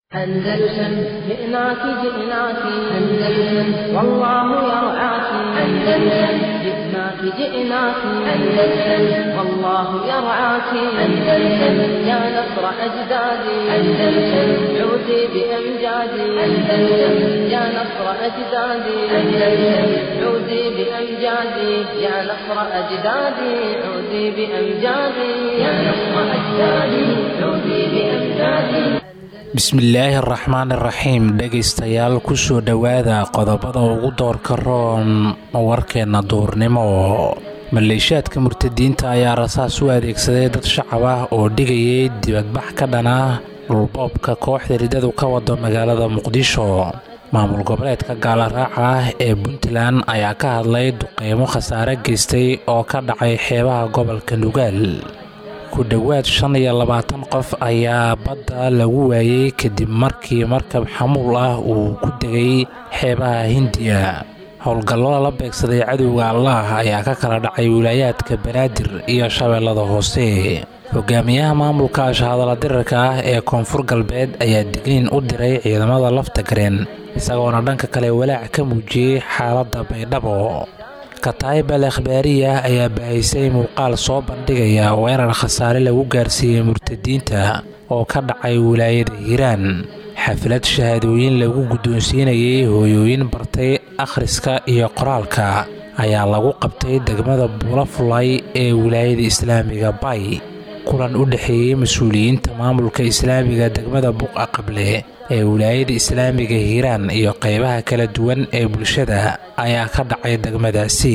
أندلسن جئناك جئناك أندلسن والله يرعاك أندلسن جئناك جئناك أندلسن والله يرعاك أندلسن يا نصر أجدادي أندلسن عودي بأمجادي أندلسن يا نصر أجدادي أندلسن عودي بأمجادي يا نصر أجدادي عودي بأمجادي يا نصر أجدادي عودي بأمجادي bismillaahi araxmaan iraxiim dhegaystayaal kusoo dhowaada qodobada ugu doorka roon warkeenna duurnimo maleeshaadka murtadiinta ayaa rasaas u adeegsaday dad shacab ah oo dhigayay dibadbax ka dhana dhulboobka kooxda ridadu ka wado magaalada muqdisho maamul goboleedka gaalaraaca ah ee puntland ayaa ka hadlay duqeymo khasaare geystay oo ka dhacay xeebaha gobolka nugaal ku dhowaad shan iyo labaatan qof ayaa badda lagu waayey kadib markii markab xamuul ah uu ku degay xeebaha hindiya howlgallo la beegsaday cadowga allaah ayaa ka kala dhacay wilaayaadka banaadir iyo shabeellada hoose hogaamiyaha maamulka shahadala dirarka ah ee koonfur galbeed ayaa digniin u diray ciidamada lafta gareen isagoona dhanka kale walaac ka muujiyey xaaladda baydhabo kataayib al akhbaariya ayaa baahisay muuqaal soo bandhigaya weerar khasaare lagu gaarsiiyey murtadiinta oo ka dhacay wilaayada hiiraan xaflad shahaadooyin lagu guddoonsiinayay hooyooyin bartay akhriska iyo qoraalka ayaa lagu qabtay degmada buulafulay ee wilaayada islaamiga bay kulan u dhexeeyey mas-uuliyiinta maamulka islaamiga degmada buqa qable ee wilaayada islaamiga hiiraan iyo qaybaha kala duwan ee bulshada ayaa ka dhacay degmadaasi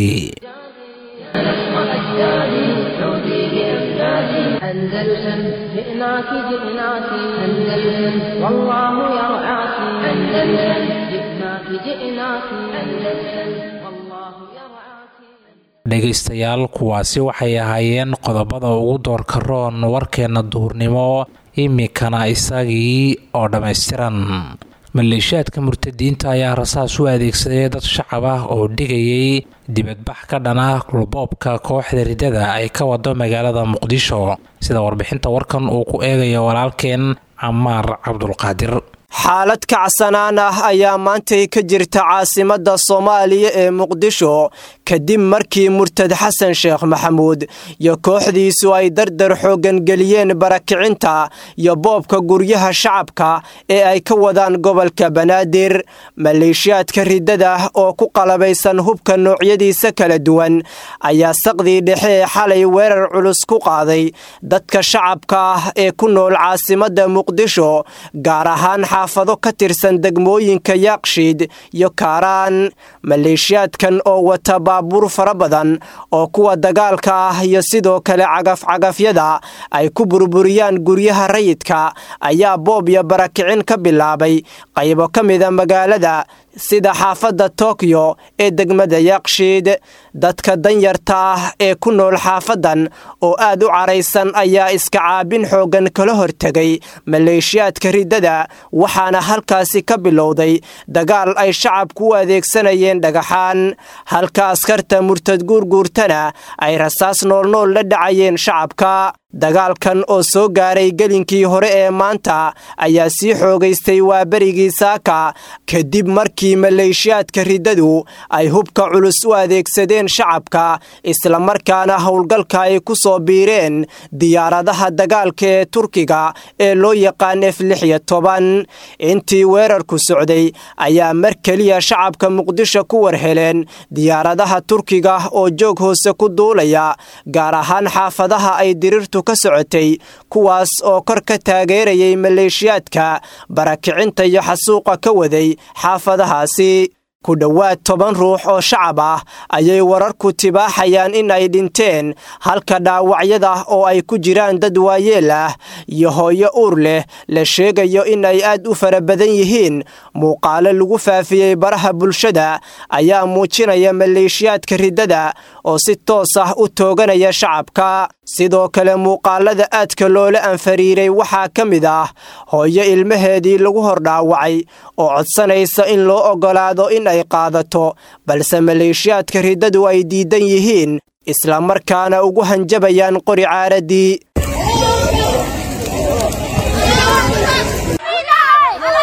أندلسن جئناك جئناك أندلسن والله يرعاك أندلسن جئناك جئناك أندلسن والله يرعاك dhegaystayaal kuwaasi waxay ahaayeen qodobada ugu doorka roon warkeenna duhurnimo iminkana isagii oo dhammaystiran maleeshaadka murtadiinta ayaa rasaas u adeegsaday dad shacab ah oo dhigayay dibadbax ka dhana dhulboobka kooxda ridada ay ka wado magaalada muqdisho sida warbixinta warkan uu ku eegayo walaalkeen camaar cabdulqaadir xaalad kacsanaan ah ayaa maantay ka jirta caasimadda soomaaliya ee muqdisho kadib markii murtad xasan sheekh maxamuud iyo kooxdiisu ay dardar xooggan geliyeen barakicinta iyo boobka guryaha shacabka ee ay ka wadaan gobolka banaadir maleeshiyaadka riddada oo ku qalabaysan hubka noocyadiisa kala duwan ayaa saqdii dhexe ee xalay weerar culus ku qaaday dadka shacabka ah ee ku nool caasimadda muqdisho gaar ahaan xaafado ka tirsan degmooyinka yaaqshiid iyo kaaraan maleeshiyaadkan oo wata baabuur fara badan oo kuwa dagaalka ah iyo sidoo kale cagafcagafyada ay ku burburiyaan guryaha rayidka ayaa boob iyo barakicin ka bilaabay qaybo ka mida magaalada sida xaafadda tokyo ee degmada yaaqshiid dadka danyarta ah ee ku nool xaafadan oo aad u caraysan ayaa iska caabin xooggan kala hortegay maleeshiyaadka riddada waxaana halkaasi ka bilowday dagaal ay shacabku u adeegsanayeen dhagaxaan halka askarta murtad guurguurtana ay rasaas noolnool la dhacayeen shacabka dagaalkan oo soo gaaray gelinkii hore ee maanta ayaa sii xoogaystay waaberigii saaka kadib markii maleeshiyaadka riddadu ay hubka culus u adeegsadeen shacabka islamarkaana howlgalka ay ku soo biireen diyaaradaha dagaalka ee turkiga ee loo yaqaan f lix iyo toban intii weerarku socday ayaa mar keliya shacabka muqdisho ku warheleen diyaaradaha turkiga oo joog hoose ku duulaya gaar ahaan xaafadaha ay dirirtu ka socotay kuwaas oo kor ka taageerayay maleeshiyaadka barakicinta iyo xasuuqa ka waday xaafadahaasi ku dhowaad toban ruux oo shacab ah ayay wararku tibaaxayaan in ay dhinteen halka dhaawacyada oo ay ku jiraan dad waayeel ah iyo hooyo uur leh la sheegayo in ay aad u fara badan yihiin muuqaalo lagu faafiyey baraha bulshada ayaa muujinaya maleeshiyaadka riddada oo si toos ah u tooganaya shacabka sidoo kale muuqaalada aadka loola anfariiray waxaa ka mid ah hooyo ilmaheedii lagu hordhaawacay oo codsanaysa in loo oggolaado in ay qaadato balse maleeshiyaadka riddadu ay diidan yihiin islamarkaana ugu hanjabayaan qori caaradii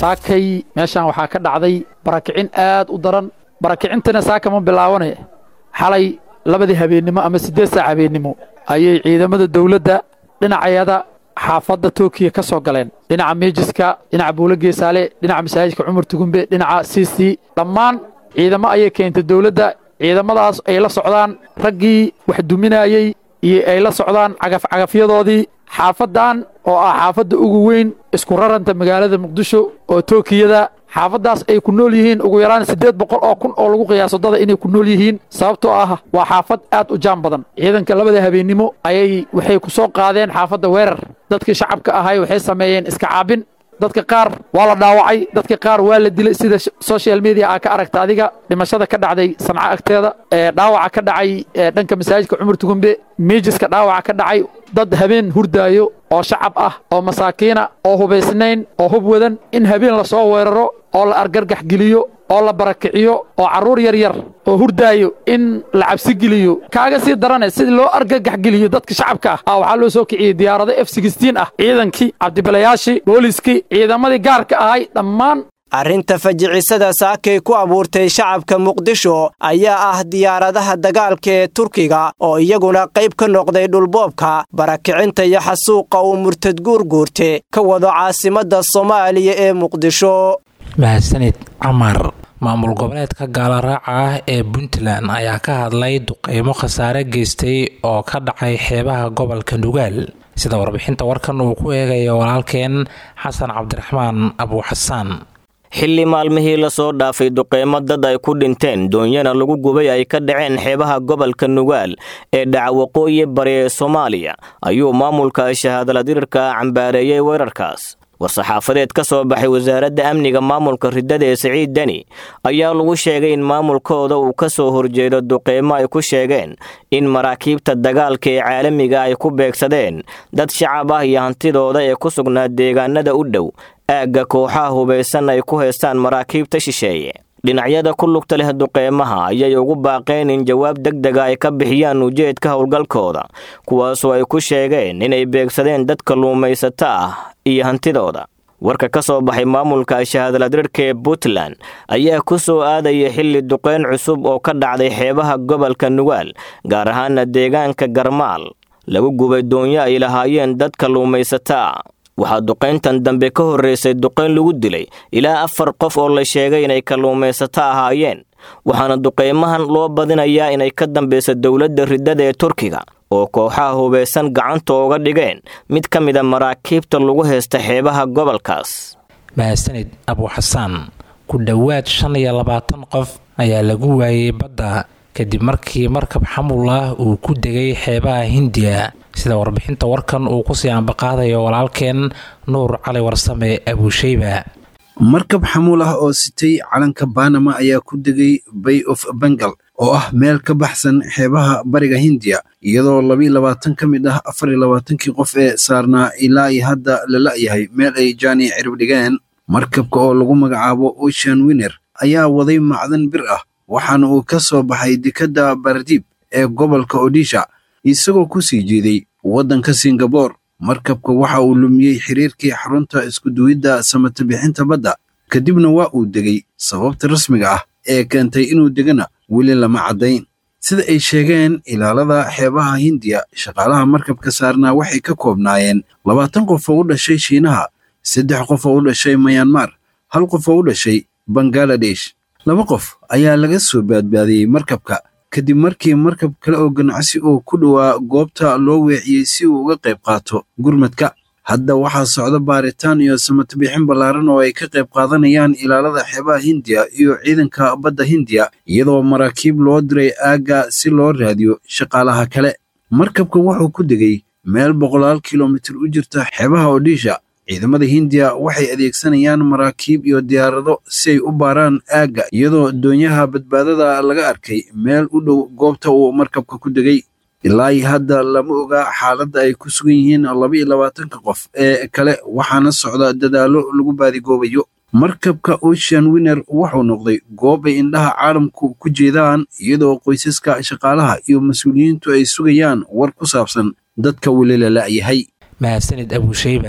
saakay meeshaan waxaa ka dhacday barakicin aad u daran barakicintana saaka ma bilaabanay xalay labadii habeennimo ama siddeed saac habeennimo ayay ciidamada dawladda dhinacayada xaafadda tookiya ka soo galeen dhinaca meejiska dhinaca buulo geesaale dhinaca masaajidka cumar tugumbe dhinaca siisi dhammaan ciidamo ayay keentay dawladda ciidamadaas ay la socdaan raggii wax duminayey iyo ay la socdaan cagafcagafyadoodii xaafaddan oo ah xaafadda ugu weyn isku raranta magaalada muqdisho oo tookiyada xaafaddaas ay ku nool yihiin ugu yaraan siddeed boqol oo kun oo lagu qiyaaso dada inay ku nool yihiin sababtoo ah waa xaafad aad u jaan badan ciidanka labada habeennimo ayay waxay ku soo qaadeen xaafadda weerar dadkii shacabka ahay waxay sameeyeen iska caabin dadka qaar waa la dhaawacay dadka qaar waa la dilay sida social media aa ka aragta adiga dhimashada ka dhacday sanco agteeda ee dhaawaca ka dhacay dhanka masaajidka cumar tugumbe miijiska dhaawaca ka dhacay dad habeen hurdaayo oo shacab ah oo masaakiina oo hubaysnayn oo hub wadan in habeen lasoo weeraro oo la argargax geliyo oo la barakiciyo oo carruur yar yar oo hurdaayo in la cabsi geliyo kaaga sii darane sidii loo argagax geliyo dadka shacabka ah waxaa loo soo kiciyey diyaarado f ah ciidankii cabdibilayaashii booliskii ciidamadii gaarka ahay dhammaan arrinta fajicisada saakay ku abuurtay shacabka muqdisho ayaa ah diyaaradaha dagaalka ee turkiga oo iyaguna qayb ka noqday dhulboobka barakicinta iyo xasuuqa uu murtad guurguurte ka wado caasimadda soomaaliya ee muqdisho mahadsanid camar maamul goboleedka gaalaraaca ah ee puntland ayaa ka hadlay duqeymo khasaare geystay oo ka dhacay xeebaha gobolka nugaal sida warbixinta warkan uu ku eegayo walaalkeen xasan cabdiraxmaan abuuxasaan xilli maalmihii lasoo dhaafay duqeymo dad ay ku dhinteen doonyana lagu gubay ay ka dhaceen xeebaha gobolka nugaal ee dhaca waqooyi bari ee soomaaliya ayuu maamulka shahaadaladirirka cambaareeyey weerarkaas war-saxaafadeed ka soo baxay wasaaradda amniga maamulka riddada ee siciid deni ayaa lagu sheegay in maamulkooda uu ka soo horjeedo duqeymo ay ku sheegeen in maraakiibta dagaalka ee caalamiga ay ku beegsadeen dad shacab ah iyo hantidooda ee ku sugnaa deegaanada u dhow aagga kooxaha hubaysan ay ku haystaan maraakiibta shisheeye dhinacyada ku lugta leh duqeymaha ayay ugu baaqeen in jawaab degdega ay ka bixiyaan ujeedka howlgalkooda kuwaasoo ay ku sheegeen inay beegsadeen dad kalluumaysato ah iyo hantidooda warka ka soo baxay maamulka shahaadaladirhka ee puntland ayaa ku soo aadaya xilli duqeyn cusub oo ka dhacday xeebaha gobolka nugaal gaar ahaana deegaanka garmaal lagu gubay doonyo ay lahaayeen dad kalluumaysato ah waxaa duqayntan dambe ka horreysay duqayn lagu dilay ilaa afar qof oo la sheegay inay kalluumaysato ahaayeen waxaana duqaymahan loo badinayaa inay ka dambeysa dowladda riddada ee turkiga oo kooxaha hubaysan gacanta uga dhigeen mid ka mida maraakiibta lagu haysta xeebaha gobolkaas mahadsanid abuuxasaan ku dhowaad shan iyo labaatan qof ayaa lagu waayey badda kadib markii markab xamul ah uu ku degay xeebaha hindiya sida warbixinta warkan uu kusii ambaqaadayo walaalkeen nuur cali warsame abuusheyba markab xamuul ah oo sitay calanka banama ayaa ku degay bay of bengal oo ah meel ka baxsan xeebaha bariga hindiya iyadoo labiiy labaatan ka mid ah afar iyo labaatankii qof ee saarnaa ilaa iyo hadda la la'yahay meel ay jaani cirib dhigeen markabka oo lagu magacaabo ocean winner ayaa waday macdan bir ah waxaana uu ka soo baxay dekadda baradiib ee gobolka odisha isagoo ku sii jeeday waddanka singabore markabka waxa uu lumiyey xiriirkii xarunta iskuduwidda samata bixinta badda kadibna waa uu degay sababta rasmiga ah ee keentay inuu degana weli lama caddayn sida ay sheegeen ilaalada xeebaha hindiya shaqaalaha markabka saarnaa waxay ka koobnaayeen labaatan qof oo u dhashay shiinaha saddex qof oo u dhashay mayanmar hal qof oo u dhashay bangaladesh laba qof ayaa laga soo baadbaadiyey markabka kadib markii markab kale oo ganacsi oo ku dhowaa goobta loo weeciyey si uu uga qayb qaato gurmadka hadda waxaa socda baaritaan iyo samatabixin ballaaran oo ay ka qayb qaadanayaan ilaalada xeebaha hindiya iyo ciidanka badda hindiya iyadoo maraakiib loo diray aagga si loo raadiyo shaqaalaha kale markabka wuxuu ku degay meel boqolaal kilomitir u jirta xeebaha odisha ciidamada hindiya waxay adeegsanayaan maraakiib iyo diyaarado si ay u baaraan aagga iyadoo doonyaha badbaadada laga arkay meel u dhow goobta uu markabka ku degay ilaa iyo hadda lama oga xaaladda ay ku sugan yihiin laba-iyo labaatanka qof ee kale waxaana socda dadaallo lagu baadigoobayo markabka ocean winner wuxuu noqday goob ay indhaha caalamku ku jeedaan iyadoo qoysaska shaqaalaha iyo mas-uuliyiintu ay sugayaan war ku saabsan dadka weli la la'yahay mahadsanid abuusheyba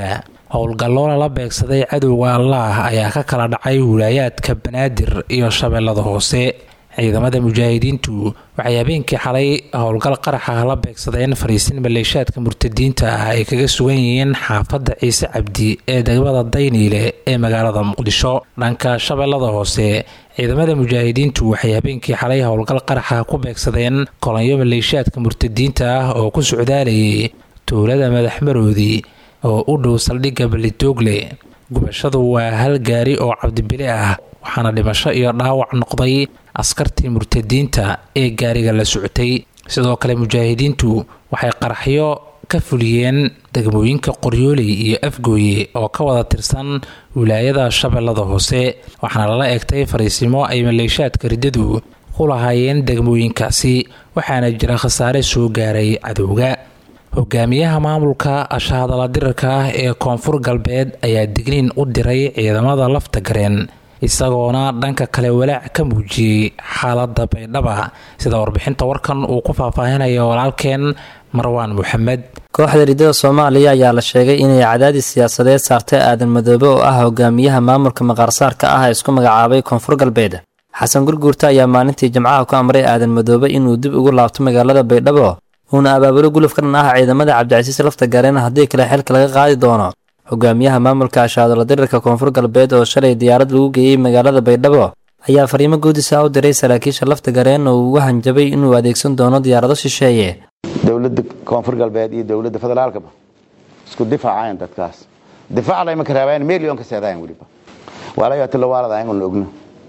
howlgallo lala beegsaday cadowga allaah ayaa ka kala dhacay wilaayaadka banaadir iyo shabeellada hoose ciidamada mujaahidiintu waxay habeenkii xalay howlgal qaraxa la beegsadeen fariisin maleeshaadka murtadiinta ah ay kaga sugan yihiin xaafadda ciise cabdi ee degmada dayniile ee magaalada muqdisho dhanka shabeellada hoose ciidamada mujaahidiintu waxay habeenkii xalay howlgal qaraxa ku beegsadeen kolonyo maleeshaadka murtadiinta ah oo ku socdaalayay tuulada madaxmaroodi oo u dhow saldhigga balidoogle gubashadu waa hal gaari oo cabdibile ah waxaana dhimasho iyo dhaawac noqday askartii murtadiinta ee gaariga la socotay sidoo kale mujaahidiintu waxay qaraxyo ka fuliyeen degmooyinka qoryooley iyo afgooye oo ka wada tirsan wilaayada shabeellada hoose waxaana lala egtay fariisimo ay maleeshaadka riddadu ku lahaayeen degmooyinkaasi waxaana jira khasaare soo gaaray cadowga hogaamiyaha maamulka ashahadala dirarka ah ee koonfur galbeed ayaa digniin u diray ciidamada lafta gareen isagoona dhanka kale walaac ka muujiyey xaalada baydhaba sida warbixinta warkan uu ku faahfaahinayo walaalkeen marwaan moxamed kooxda riddada soomaaliya ayaa la sheegay inay cadaadis siyaasadeed saartay aadan madoobe oo ah hogaamiyaha maamulka maqaarsaarka ah ee isku magacaabay koonfur galbeed xasan gurguurta ayaa maalintii jimcaha ku amray aadan madoobe inuu dib ugu laabto magaalada baydhabo uuna abaabulo guluf ka dhan ah ciidamada cabdicasiis lafta gareen haddii kale xilka laga qaadi doono hogaamiyaha maamulka ashaadala dirirka koonfur galbeed oo shalay diyaarad lagu geeyey magaalada baydhabo ayaa fariimo guudisa u diray saraakiisha lafta gareen oo ugu hanjabay inuu adeegsan doono diyaarado shisheeye dowladda koonfur galbeed iyo dowladda federaalkaba isku difaacayan dadkaas difaacna imanka raabaan million ka seedayan weliba waalayatilawaaladayan una ogno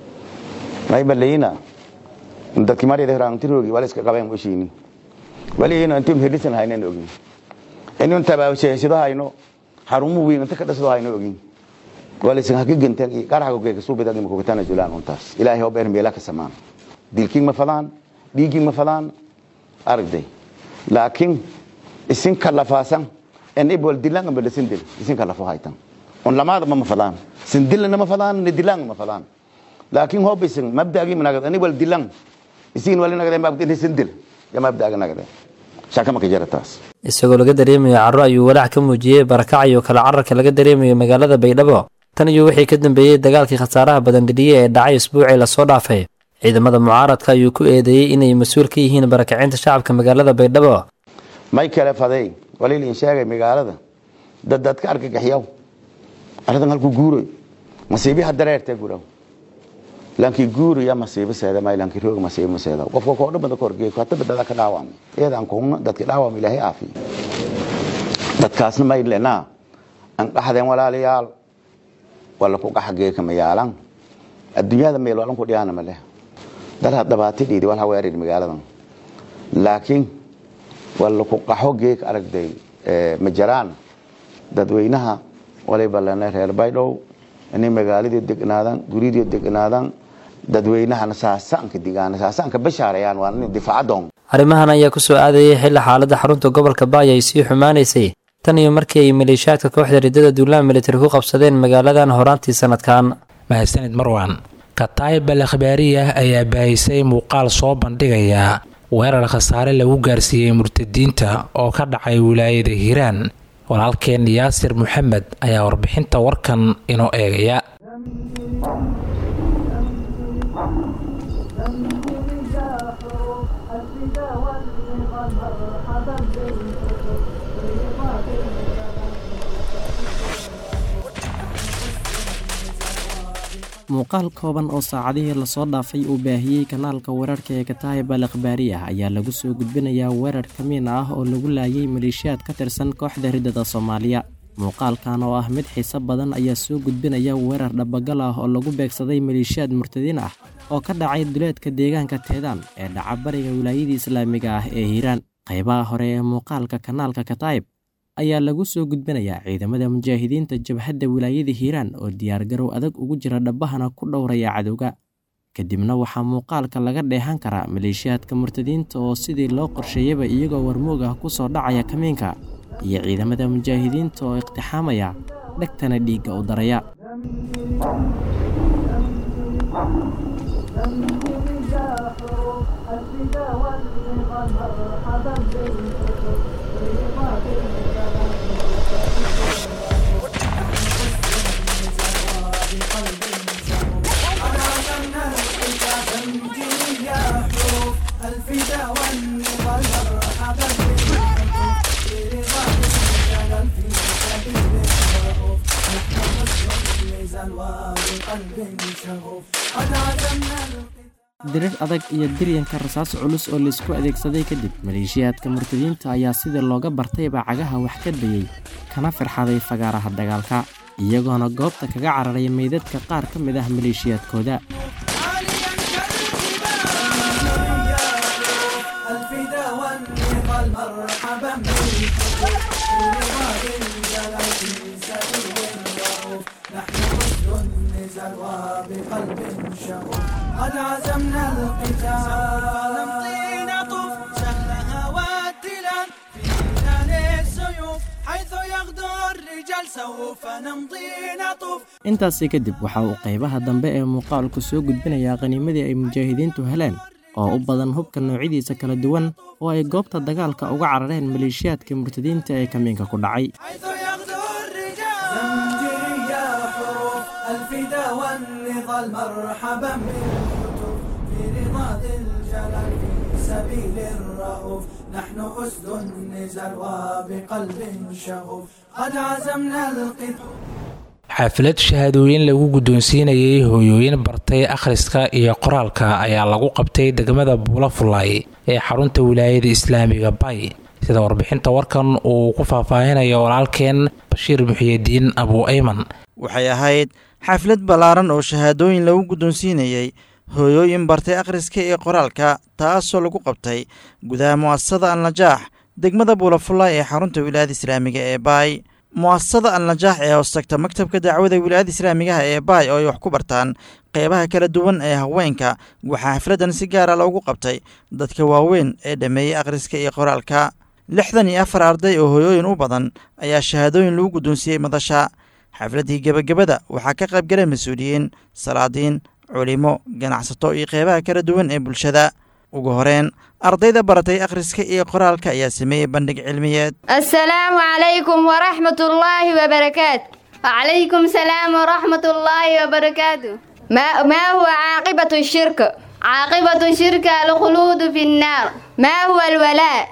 maybalayina dadki mariyada hiraantirogi wala iska qabeen washiini waliyina intuu helisan haynan ogin inuu tabaabashaysido hayno xarumu weyn inta ka dhasdo hayno ogin walisan haka gantan iyo qaraxa geeka suubida ima kuga tana julaan untaas ilaahay oo beer meela ka samaan dilkiin ma fadaan dhiigiin ma fadaan aragday laakiin isin kalafaasan en ibwal dilaan amba lasin dil isin kalafo haytan on lamaada ma fadaan sin dilana ma fadaan ni dilaan ma fadaan laakiin hoob isin mabdaagi managad ani wal dilaan isin wal nagade mabda sin dil ya mabdaaga nagade shaka ma ka jarataas isagoo laga dareemayo carro ayuu walaac ka muujiyey barakac iyo kala cararka laga dareemayo magaalada baydhabo tan iyo wixii ka dambeeyey dagaalkii khasaaraha badan dhidhiye ee dhacay isbuucii lasoo dhaafay ciidamada mucaaradka ayuu ku eedeeyey inay mas-uul ka yihiin barakacinta shacabka magaalada baydhabo may kale faday waliilin sheegay magaalada dad dadka argagaxyaw arrintan halku guuroy masiibiha dareertee guraw laankii guuriya masiibo seeda may laankii roog masiibo seeda qofka koo dhan bada ka horgeey hata badada ka dhaawam iyadaan kuhumna dadki dhaawam ilaahay aafiyo dadkaasna may lenaa an dhaxdeen walaalayaal wala ku qaxagee kama yaalan adduunyada meel walan ku dhiyaana ma leh daraad dhabaati dhiidi wal haweerid magaaladan laakiin wala ku qaxo geek aragday ma jiraan dadweynaha waliba lena reer baydhow inay magaaladii degnaadan guridii degnaadan dadweynahana saasaanka digaan saasaanka bashaarayaan waa in difaacadoon arrimahan ayaa ku soo aadayay xilli xaaladda xarunta gobolka baaya ay sii xumaanaysay tan iyo markii ay maleeshaadka kooxda riddada duulaan militari ku qabsadeen magaaladan horaantii sanadkan mahadsanid marwan kataayib al akhbaariyah ayaa baahisay muuqaal soo bandhigaya weerar khasaare lagu gaarsiiyey murtadiinta oo ka dhacay wilaayada hiiraan walaalkeen yaasir maxamed ayaa warbixinta warkan inoo eegaya muuqaal kooban oo saacadihii lasoo dhaafay uu baahiyey kanaalka weerarka ee kataayib al akhbaariyah ayaa lagu soo gudbinayaa weerar kamiin ah oo lagu laayay maleeshiyaad ka tirsan kooxda riddada soomaaliya muuqaalkan oo ah mid xiiso badan ayaa soo gudbinaya weerar dhabagal ah oo lagu beegsaday maleeshiyaad murtadiin ah oo ka dhacay duleedka deegaanka teedaan ee dhaca bariga wilaayadii islaamiga ah ee hiiraan qaybaha hore ee muuqaalka kanaalka kataayib ayaa lagu soo gudbinayaa ciidamada mujaahidiinta jabhadda wilaayada hiiraan oo diyaargarow adag ugu jira dhabbahana ku dhowraya cadowga kadibna waxaa muuqaalka laga dheehan karaa maleeshiyaadka murtadiinta oo sidii loo qorsheeyaba iyagoo warmoog ah ku soo dhacaya kamiinka iyo ciidamada mujaahidiinta oo iqtixaamaya dhegtana dhiigga u daraya dirir adag iyo diryanka rasaas culus oo laysku adeegsaday kadib maleeshiyaadka murtadiinta ayaa sidii looga bartayba cagaha wax ka dayey kana firxaday fagaaraha dagaalka iyagoona goobta kaga cararay meydadka qaar ka mid ah maleeshiyaadkooda قد عزمنا القتال فنمضي نطوف سهلها واتلا في خلال السيوف حيث يغدو الرجال سوف نمضي نطوف intaasi kadib waxa uu qaybaha dambe ee muuqaalku soo gudbinayaa qaniimadii ay mujaahidiintu heleen oo u badan hubka noocyadiisa kala duwan oo ay goobta dagaalka uga carareen maleeshiyaadka murtadiinta ee kamiinka ku dhacay حيث يغدو الرجال زمجري يا حروف الفدا والنضال مرحبا بالهتوف في رضا ذي الجلال في سبيل الرؤوف نحن أسد النزال وبقلب شغوف قد عزمنا القتال xaflad shahaadooyin lagu guddoonsiinayay hooyooyin bartay akhriska iyo qoraalka ayaa lagu qabtay degmada buulafulay ee xarunta wilaayada islaamiga bay sida warbixinta warkan uu ku faahfaahinayo walaalkeen bashiir muxiyidiin abu ayman waxay ahayd xaflad ballaaran oo shahaadooyin lagu guddoonsiinayey hooyooyin bartay akhriska iyo qoraalka taasoo lagu qabtay gudaha mu'asasada alnajaax degmada buulafulay ee xarunta wilaayada islaamiga ee baay mu'asasada alnajaax ee hoostagta maktabka dacwada wilaayada islaamigaha ee baay oo ay wax ku bartaan qeybaha kala duwan ee haweenka waxaa xafladdan si gaara loogu qabtay dadka waaweyn ee dhammeeyey akhriska iyo qoraalka lixdan iyo afar arday oo hooyooyin u badan ayaa shahaadooyin lagu guddoonsiiyey madasha xafladdii gebagabada waxaa ka qayb galay mas-uuliyiin salaadiin culimo ganacsato iyo qeybaha kala duwan ee bulshada ugu horeen ardayda baratay akhriska iyo qoraalka ayaa sameeyey bandhig cilmiyeed السلام عليكم ورحمة الله وبركاته وعليكم السلام ورحمة الله وبركاته ما, ما هو عاقبة الشرك عاقبة الشرك الخلود في النار ما هو الولاء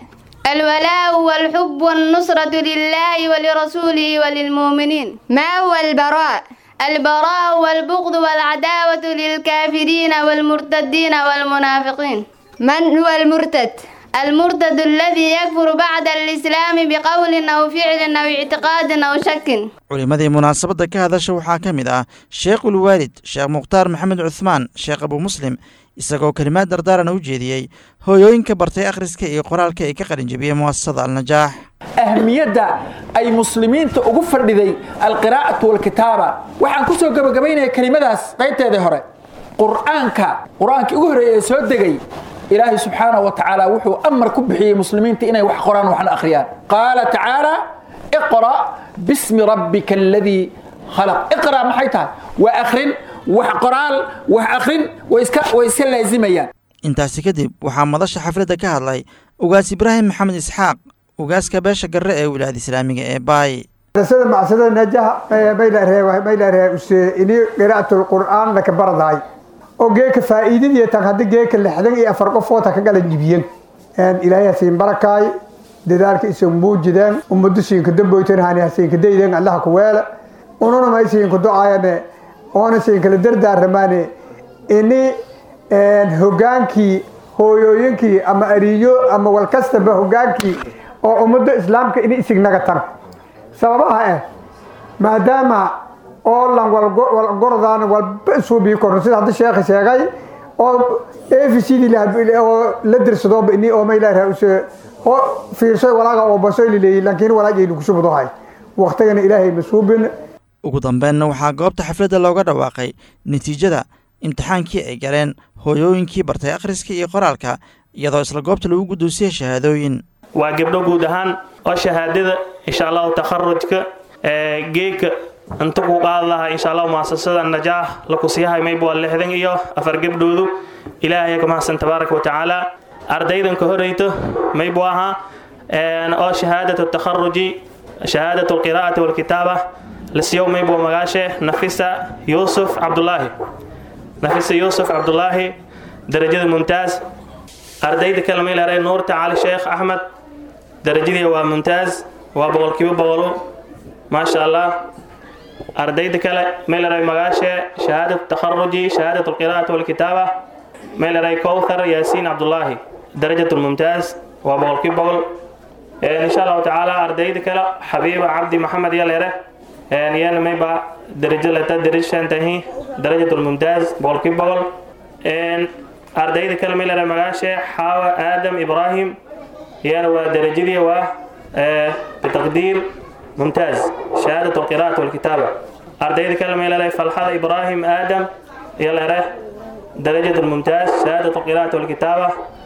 الولاء والحب والنصرة لله ولرسوله وللمؤمنين ما هو البراء البراء والبغض والعداوة للكافرين والمرتدين والمنافقين من هو المرتد المرتد الذي يكفر بعد الإسلام بقول أو فعل أو اعتقاد أو شك culimmadii munaasabadda ka hadasha waxaa ka mid ah sheekhul waalid sheekh mukhtaar maxamed cuhmaan sheekh abu muslim isagoo kelimaad dardaaran u jeediyey hooyooyinka bartay akhriska iyo qoraalka ee ka qalinjabiyey mu'asasada alnajaax ahmiyadda ay muslimiinta ugu fadhiday alqiraa'atu walkitaaba waxaan ku soo gabagabaynaya kelimadaas qaybteedii hore qur'aanka qur-aankii ugu horreeyay ee soo degay ilaahay subxaanahu wa tacaala wuxuu amar ku bixiyey muslimiinta inay wax qoraan waxna akhriyaan qaala tacaala iqra bismi rabbika aladii khalaq iqra maxay tahay waa akhrin wax qoraal wax akhrin way iska way iska laazimayaan intaasi kadib waxaa madasha xafladda ka hadlay ugaas ibraahim maxamed isxaaq ugaaska beesha garre ee wilaayada islaamiga ee baay sida macsada najaha maylaree use ini qira'atul qur'aan laka baradaay oo geeka faa'iidadii tan haddi geeka lixdan iyo afar qofoota ka galan jibiyen ilaahay hasiin barakaay dadaalka isan muujideen ummadu siinka damboytan hani hasiinka dayden allaha ku weele ununa may siinka ducaayane oona siinkala dardaaramaane ini hogaankii hooyooyinkii ama ariyo ama walkastaba hogaankii oo ummadda islaamka ini isignaga tan sababaha ah maadaama oo lan walgorodaan walba isuubii korno sida hadda sheekha sheegay oo efcd oo la dirsadooba ini oo maylaha use oo fiirsoy walaaga oo basoy lileeyay laakiin walaagaynu kusubudahay waqtigana ilaahay masuubin ugu dambeenna waxaa goobta xafladda looga dhawaaqay natiijada imtixaankii ay galeen hooyooyinkii bartay akhriska iyo qoraalka iyadoo isla goobta lagu guddoonsiyey shahaadooyin waa gabdho guud ahaan oo shahaadada insha allahu takharujka ee geeka inta ku qaad lahaa insha allahu muasasada najaax lakusiyahay mayb waa lixdan iyo afar gabdhoodu ilaahay ka mahadsan tabaaraka wa tacaala ardaydan ka horeyto mayb u ahaa oo shahaadatu takharuji shahaadatu alqiraa'ati walkitaaba lasiyow mayb waa magaashe nafisa yuusuf cabdulaahi nafisa yuusuf cabdulaahi darajada mumtaaz ardayda kale maylaray nuurta cali sheekh axmed darajadii waa mumtaaz waa boqolkiiba boqolo maasha allah ardayda kale maylaray magaashe shahaadat takharuji shahaadat alqiraa'ati walkitaaba may leedahay kowthar yaasiin cabdulaahi darajatulmumtaaz waa boqolkii boqol insha allahu tacaala ardayda kale xabiiba cabdi maxamed yaleere iyana mayba darajo leta darajshantahi darajatulmumtaaz boqolkii boqol ardayda kale may leedahay magaashe xaawa aadam ibraahim iyana waa darajadii waa bitaqdiir mumtaaz shahaadat alqiraa'at walkitaaba ardayda kale may leedahay falxada ibraahim aadam yaleere درجة الممتاز شهادة القراءة والكتابة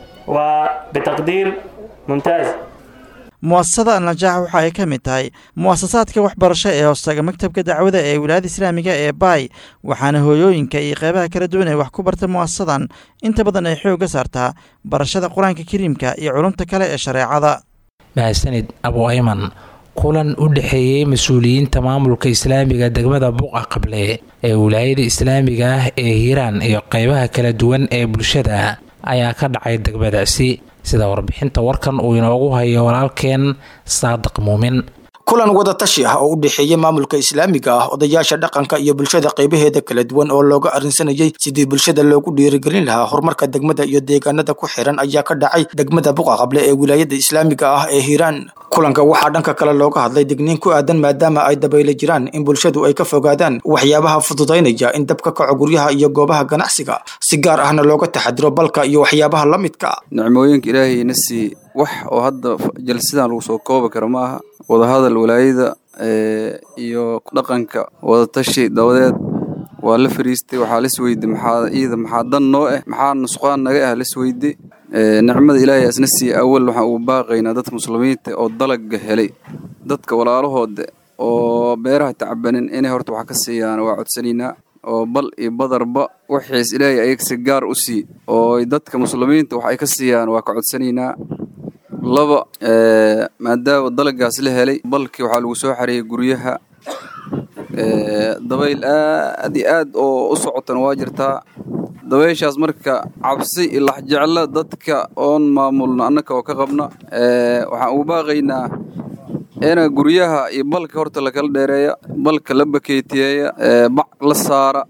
وبتقدير ممتاز mu'asasada alnajaax waxa ay ka mid tahay mu'asasaadka waxbarasho ee hoostaga maktabka dacwada ee wilaayada islaamiga ee baay waxaana hooyooyinka iyo qeybaha kala duwan ee wax ku barta mu'asasadan inta badan ay xoogga saartaa barashada qur-aanka kariimka iyo culumta kale ee shareecada mahadsanid abu ayman kulan u dhexeeyey mas-uuliyiinta maamulka islaamiga degmada buqa qable ee wilaayada islaamiga ah ee hiiraan iyo qeybaha kala duwan ee bulshada ayaa ka dhacay degmadaasi sida warbixinta warkan uu inoogu hayo walaalkeen saadiq muumin kulan wadatashi ah oo u dhexeeya maamulka islaamiga ah odayaasha dhaqanka iyo bulshada qaybaheeda kala duwan oo looga arrinsanayay sidii bulshada loogu dhiirigelin lahaa horumarka degmada iyo deegaanada ku xiran ayaa ka dhacay degmada buqa qable ee wilaayada islaamiga ah ee hiiraan kulanka waxaa dhanka kale looga hadlay digniin ku aadan maadaama ay dabayla jiraan in bulshadu ay ka fogaadaan waxyaabaha fududaynaya in dab ka kaco guryaha iyo goobaha ganacsiga si gaar ahna looga taxadiro balka iyo waxyaabaha la midka nicmooyinka ilaahayna sii wax oo hadda jalsidan lagu soo koobi karo ma aha wadahadal walaayada iyo dhaqanka wadatashi dabadeed waa la fariistay waxaa lasweyday maxaa iida maxaa dan noo ah maxaa nusqaan naga ah lasweyday nicmada ilaahay asna siiya awal waxaan ugu baaqaynaa dadka muslimiinta oo dalaga helay dadka walaalahooda oo beeraha tacbanin inay horta wax ka siiyaan waa codsanaynaa oo bal iyo badarba wixiis ilaahay ayagsi gaar u sii oo dadka muslimiinta wax ay ka siiyaan waa ka codsanaynaa laba maadaama dalagaas la helay balkii waxaa lagu soo xareeyay guryaha dabayl aad iyo aad oo u socotana waa jirtaa dabayshaas marka cabsi iyo laxjeclo dadka oon maamulna annaka oo ka qabna waxaan ugu baaqaynaa ina guryaha iyo balka horta lakala dheereeya balka la bakeetiyeeya bac la saara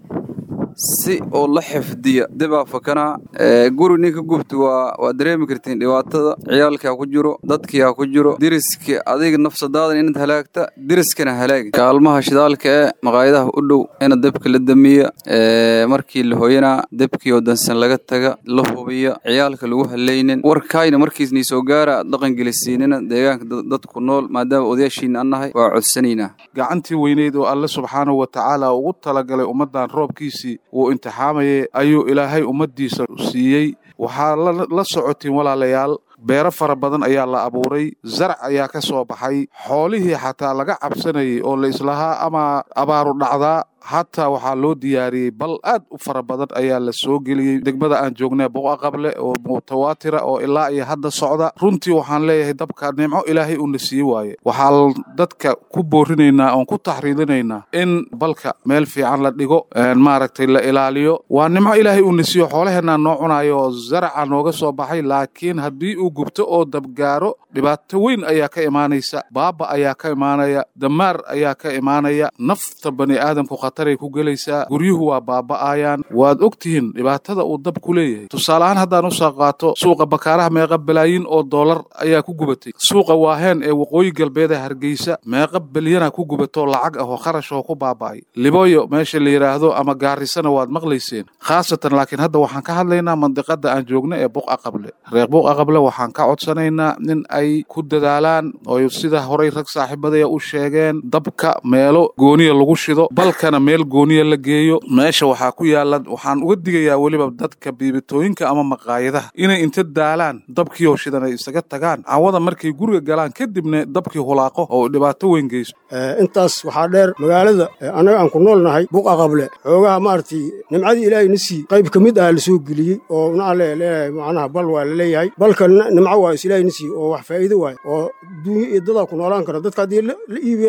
si oo la xifdiya dibaa fakanaa guri ninka gubta waa waa dareemi kartiin dhibaatada ciyaalkii ha ku jiro dadkii ha ku jiro deriskii adiga nafsadaadan inaad halaagta deriskana halaagi kaalmaha shidaalka ee maqaayadaha u dhow ina debka la damiya markii la hoyanaa debkii oo dansan laga taga la hubiya ciyaalka lagu haleynin warkaayna markiisnii soo gaara dhaqan gelisiinina deegaanka dadku nool maadaama odayaashiina annahay waa codsanaynaa gacantii weyneyd oo alle subxaanahu wa tacaala ugu talagalay ummaddan roobkiisii wuu imtixaamayay ayuu ilaahay ummaddiisa siiyey waxaa la socotiin walaalayaal beero fara badan ayaa la abuuray zarac ayaa ka soo baxay xoolihii xataa laga cabsanayay oo la islahaa ama abaaru dhacdaa hataa waxaa loo diyaariyey bal aad u fara badan ayaa la soo geliyey degmada aan joognay boqa qable oo mutawaatira oo ilaa iyo hadda socda runtii waxaan leeyahay dabka nimco ilaahay uuna sii waaye waxaa dadka ku boorinaynaa oon ku taxriidinaynaa in balka meel fiican la dhigo maaragtay la ilaaliyo waa nimco ilaahay uuna siiyo xoolaheenaa noo cunayo oo zaraca nooga soo baxay laakiin haddii uu gubto oo dabgaaro dhibaato weyn ayaa ka imaanaysa baaba ayaa ka imaanaya damaar ayaa ka imaanaya nafta bani aadamku khataray ku gelaysaa guryuhu waa baaba'ayaan waad og tihiin dhibaatada uu dab ku leeyahay tusaale ahaan haddaan usoo qaato suuqa bakaaraha meeqa balaayin oo doolar ayaa ku gubatay suuqa waaheen ee waqooyi galbeed ee hargeysa meeqa bilyana ku gubatoo lacag ah oo kharash oo ku baaba'ay liboyo meesha la yidhaahdo ama gaarisana waad maqlayseen khaasatan laakiin hadda waxaan ka hadlaynaa mandiqada aan joogno ee buqa qable reer buqa qable waxaan ka codsanaynaa in ay ku dadaalaan oo sida horay rag saaxiibadaya u sheegeen dabka meelo gooniya lagu shido balkana meel gooniya la geeyo meesha waxaa ku yaala waxaan uga digayaa weliba dadka biibitooyinka ama maqaayadaha inay inta daalaan dabkii oo shidan ay isaga tagaan cawada markay guriga galaan kadibna dabkii hulaaqo oo dhibaato weyn geyso intaas waxaa dheer magaalada annaga aan ku nool nahay buqa qable xoogaha maaragtay nimcadii ilaahay na sii qayb ka mid ah la soo geliyey oo naa leeyahay macnaha bal waa la leeyahay balka nimco waa is ilaahay na sii oo wax faa'iido waaye oo duunya iyo dadaa ku noolaan kara dadka haddii la iibiyana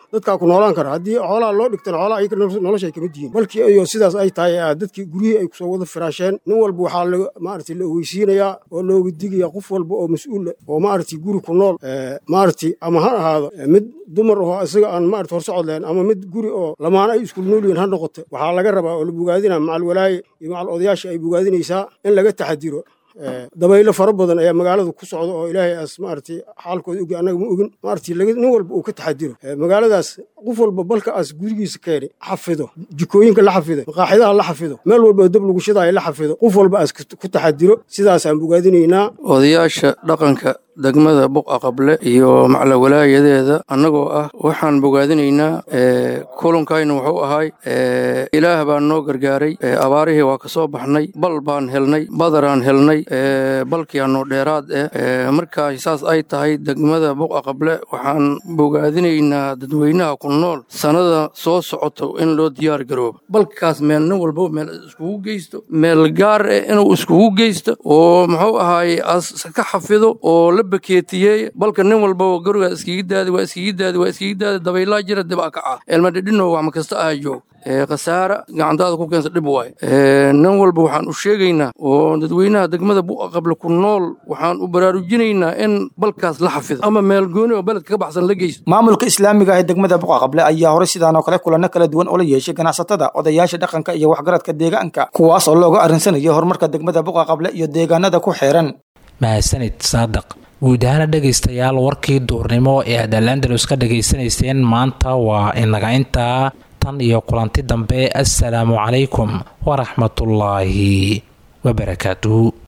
dadkaa ku noolaan kara haddii xoolaha loo dhigtana xoolaha ayaga noloshay kamid yihiin balkii iyo sidaas ay tahay dadkii guryihii ay kusoo wada firaasheen nin walba waxaa maaragtay la ogeysiinayaa oo looga digaya qof walba oo mas-uula oo maaragtay guri ku nool maaragtay ama ha ahaado mid dumar oo isaga aan maaragtay horsocod lahayn ama mid guri oo lamaana ay iskul nool yihiin ha noqote waxaa laga rabaa oo la bogaadina macal walaaye iyo macal odayaasha ay bogaadinaysaa in laga taxadiro dabaylo fara badan ayaa magaalada ku socda oo ilaahay aas maaragtay xaalkooda ogi annaga ma ogin maaragtay nin walba uu ka taxadiro magaaladaas qof walba balka aas gurigiisa keeni xafido jikooyinka la xafido maqaaxidaha la xafido meel walba oo dab lagu shidaayo la xafido qof walba aas ku taxadiro sidaasaan bogaadinaynaa odayaasha dhaqanka degmada buqa qable iyo maclawalaayadeeda annagoo ah waxaan bogaadinaynaa kulankayna wuxuu ahay ilaah baan noo gargaaray abaarihii waa ka soo baxnay bal baan helnay badaraan helnay balkiianoo dheeraad eh markaa saas ay tahay degmada buqa qable waxaan bogaadinaynaa dadweynaha ku nool sannada soo socoto in loo diyaar garoobo balkaas meel nin walbo meel iskugu geysto meel gaar eh inuu iskugu geysto oo muxuu ahaaye as ka xafido oo la bakeetiyey balka nin walba gurigaa iskiga daadi waa iskiga daadi waa iskiga daadi dabaylaa jira dib a kaca elmadhidhino wax ma kasta aha joog khasaara gacantaada ku keensa dhib waaye nin walba waxaan u sheegaynaa oo dadweynaha degmada bu'a qable ku nool waxaan u baraarujinaynaa in balkaas la xafido ama meel gooni oo beledka ka baxsan la geysto maamulka islaamiga ah ee degmada buqa qable ayaa horey sidaan oo kale kulanno kala duwan oo la yeeshay ganacsatada odayaasha dhaqanka iyo waxgaradka deegaanka kuwaas oo looga arrinsanaya horumarka degmada buqa qable iyo deegaanada ku xeeran mahadsanid saadaq guud ahaana dhegaystayaal warkii duurnimo ee aad alandalus ka dhegaysanayseen maanta waa inaga intaa tan iyo kulanti dambe assalaamu calaykum waraxmatullaahi wabarakaatuhu